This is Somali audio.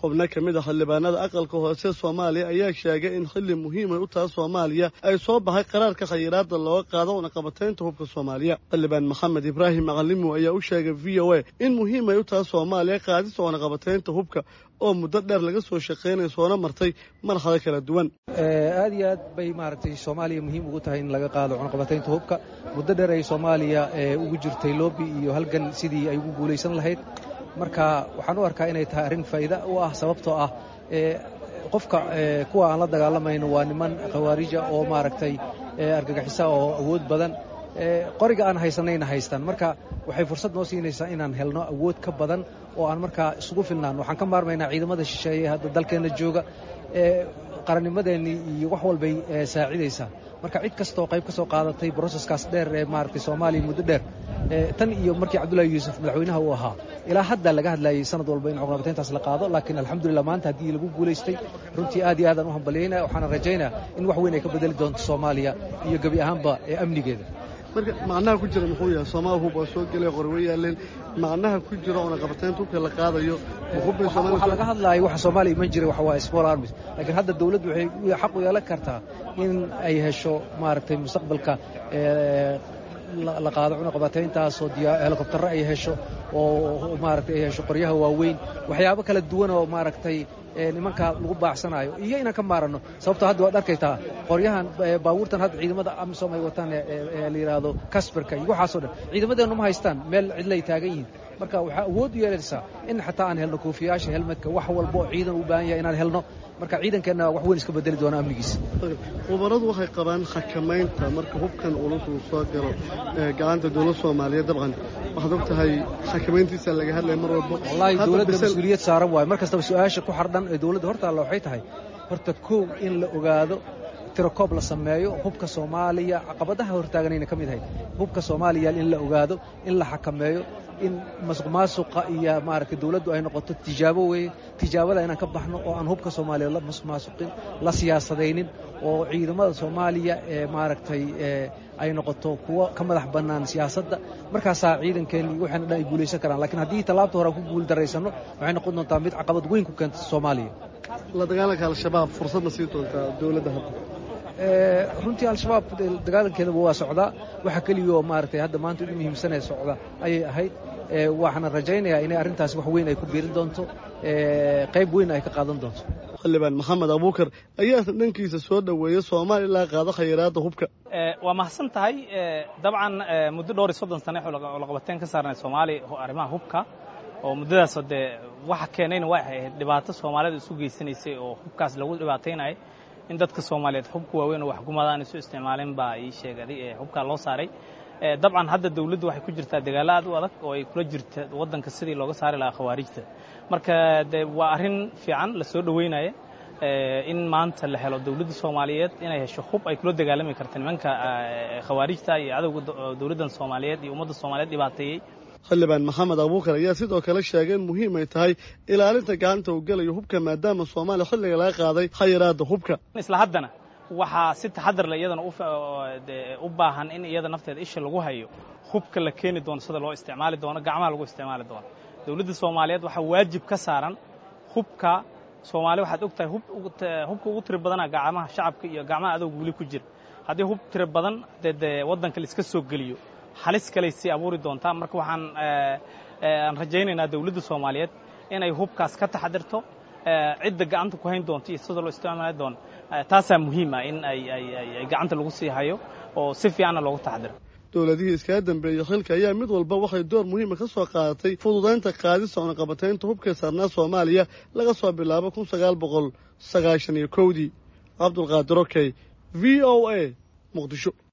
xubno ka mid a xildhibaanada aqalka hoose soomaaliya ayaa sheegay in xilli muhiimay u taha soomaaliya ay soo baxay qaraarka khayiraadda looga qaado unaqabataynta hubka soomaaliya xildhibaan maxamed ibraahim macalimo ayaa u sheegay v o a in muhiimay u taha soomaaliya qaadista unaqabataynta hubka oo muddo dheer laga soo shaqaynaya soona martay marxado kala duwan aad iyo aad bay maaragtay soomaaliya muhiim ugu tahay in laga qaado cunaqabataynta hubka muddo dheer ay soomaaliya ugu jirtay loobi iyo halgan sidii ay ugu guulaysan lahayd marka waxaan u arkaa inay tahay arrin faa'iida u ah sababtoo ah qofka kuwa aan la dagaalamayno waa niman khawaarija oo maaragtay argagixisa oo awood badan qoriga aan haysanayna haystaan marka waxay fursad noo siinaysaa inaan helno awood ka badan oo aan markaa isugu filnaan waxaan ka maarmaynaa ciidamada shisheeye hadda dalkeenna jooga qarannimadeennii iyo wax walbay saacidaysaa marka cid kastoo qayb ka soo qaadatay broseskaas dheer ee maaragtay soomaaliya muddo dheer tan iyo markii cabdullaahi yuusuf madaxweynaha uu ahaa ilaa hadda laga hadlayay sanad walba in cuqnabatayntaas la qaado laakiin alxamdulillah maanta haddii lagu guulaystay runtii aad iyo aadaan u hambalyaynaya waxaana rajaynaya in wax weyn ay ka bedeli doonto soomaaliya iyo gebi ahaanba ee amnigeeda marka macnaha ku jira muxuu yahay soomaal hub waa soo gelay qorwe yaaleen macnaha ku jira oona qabataynta hubka la qaadayo waxaa laga hadlaaya waxa soomaaliya iman jiray waxa waa small armies laakiin hadda dawladdu waxay xaq u yeelan kartaa in ay hesho maaragtay mustaqbalka la qaado cunaqabatayntaasoo helikobtarro ay hesho oo maaragtay ay hesho qoryaha waaweyn waxyaabo kala duwan oo maaragtay nimanka lagu baacsanayo iyo inaan ka maaranno sababtoo hadda waad arkaytaa qoryahan baabuurtan hadda ciidamada amisom ay wataan la yidhaahdo kasbarka iyo waxaasoo dhan ciidamadeennu ma haystaan meel cidlay taagan yihiin marka waxaa awood u yeelaysaa in xataa aan helno koofiyaasha helmadka wax walba oo ciidan u baahan yahay inaan helno marka ciidankeenna wax weyn iska bedeli doona amnigiisa khubaradu waxay qabaan xakamaynta marka hubkan culus uu soo galo gacanta dowladda soomaaliyeed dabcan waxaad og tahay xakamayntiisa laga hadlaya mar walba wallaahi dowladda mas-uuliyad saaran waayo mar kastaba su-aasha ku xardhan ee dowladda hortaalla waxay tahay horta kow in la ogaado tirakoob la sameeyo hubka soomaaliya caqabadaha hortaaganayna ka mid ahayd hubka soomaaliya in la ogaado in la xakameeyo in masuq maasuqa iyo maaragtay dawladdu ay noqoto tijaabo weeye tijaabada inaan ka baxno oo aan hubka soomaaliya la masuq maasuqin la siyaasadaynin oo ciidamada soomaaliya ee maaragtay ay noqoto kuwo ka madax bannaan siyaasadda markaasaa ciidankeenni waxaana dhan ay guulaysan karaan lakiin haddii tallaabta hore aan ku guul daraysanno waxay noqon doontaa mid caqabad weyn ku keenta soomaaliya la dagaalanka al-shabaab fursad ma sii doontaa dowladda hadda runtii al-shabaab dagaalankeedaba waa socdaa waxa keliyaoo maaragtay hadda maanta ugu muhiimsanee socda ayay ahayd waxaana rajaynayaa inay arrintaasi wax weyn ay ku biirin doonto qayb weyn ay ka qaadan doonto xildhibaan maxamed abuukar ayaa dhankiisa soo dhoweeyey soomaaliya ilaa qaado khayraadda hubka waa mahadsan tahay dabcan muddo dhowr iyo soddon sane laqabateen ka saarnay soomaaliya arrimaha hubka oo muddadaasoo dee waxa keenayna way ahayd dhibaato soomaalida isu geysanaysay oo hubkaas lagu dhibaataynayay in dadka soomaaliyeed hubka waaweyn oo waxgumadaan isu isticmaaleen baa ii sheegaday ee hubkaa loo saaray dabcan hadda dawladdu waxay ku jirtaa dagaalo aad u adag oo ay kula jirta waddanka sidii looga saari lahaa khawaarijta marka de waa arrin fiican la soo dhoweynaya in maanta la helo dawladda soomaaliyeed inay hesho hub ay kula dagaalami karta nimanka khawaarijta iyo cadowga dawladdan soomaaliyeed iyo ummadda soomaaliyeed dhibaateeyey xildhibaan maxamed abuukar ayaa sidoo kale sheegay in muhiim ay tahay ilaalinta gacanta uu gelayo hubka maadaama soomaaliya xilliga laga qaaday khayraadda hubka isla haddana waxaa si taxadar le iyadana u baahan in iyada nafteeda isha lagu hayo hubka la keeni doono sida loo isticmaali doono gacmaha lagu isticmaali doono dawladda soomaaliyeed waxaa waajib ka saaran hubka soomaaliya waxaad og tahay hubka ugu tiri badana gacmaha shacabka iyo gacmaha adowga weli ku jira haddii hub tiri badan dee dee waddanka la iska soo geliyo halis kaley sii abuuri doontaa marka waxaan aan rajaynaynaa dawladda soomaaliyeed inay hubkaas ka taxadirto cidda gacanta ku hayn doonto iyo sida loo isticmaali doono taasaa muhiima in ay gacanta lagu sii hayo oo si fiicanna loogu taxadiro dowladihii iskaga dambeeyey xilka ayaa mid walba waxay door muhiima ka soo qaadatay fududaynta qaadista oonaqabataynta hubka saarnaa soomaaliya laga soo bilaabo kun sagaal boqol sagaashan iyo kowdii cabdulqaadir okey v o a muqdisho